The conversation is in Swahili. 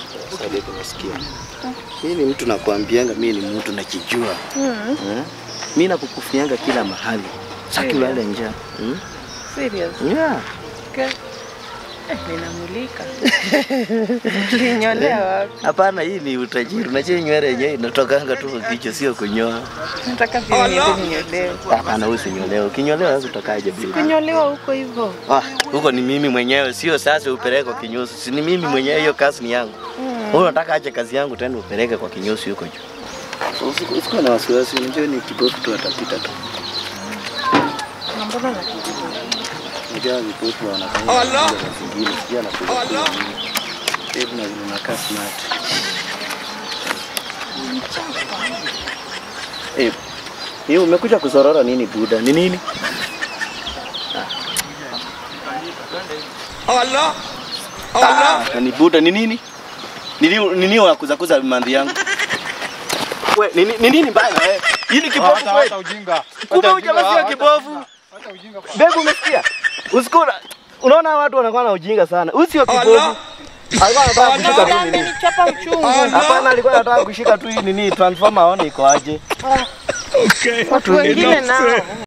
Sasa ndio tunasikia. Mimi ni mtu nakwambianga, mimi ni mtu nakijua. Mm. Eh? Mimi nakukufianga kila mahali. Saki Serious? ulale njaa. Hmm? Serious? Yeah. Okay. Eh, ninamulika. Ulinyolea wapi? Hapana, hii ni utajiri. Unajua nywele yenyewe inatokanga tu kwa kichwa, sio kunyoa. Nataka pia niende ninyolewe. Hapana, usinyolewe. Ukinyolewa sasa utakaje bila? Kunyolewa huko hivyo. Ah, huko ni mimi mwenyewe, sio sasa upeleke kwa kinyozi. Si ni mimi mwenyewe, hiyo kazi ni yangu. Mm. Wewe unataka aje kazi yangu tena upeleke kwa kinyozi huko juu? Usikuwa na wasiwasi, unajua ni kipofu tu atapita tu. Na mbona nakijua? Unajua vipofu wanafanya Allah zingine, sijui anakuja Allah. Hebu na unakaa smart. Eh, hiyo umekuja kuzorora nini buda? Ni nini? Allah. Ah, ni buda ni nini? Nini nini unakuzakuza mandhi yangu? We, ni ni nini mbaya na wewe? Hii ni kipofu Hata kweli? hata ujinga. Kumbe Hata huyu jamaa ujinga, sio hata kipofu. ujinga. Hata ujinga. Begu umesikia? Usikuna. Unaona watu wanakuwa na ujinga sana. Huyu sio kipofu. Allah. Alikuwa anataka kushika tu nini? Amenichapa uchungu. Hapana, alikuwa anataka kushika tu hii nini transformer aone iko aje. Watu wengine nao.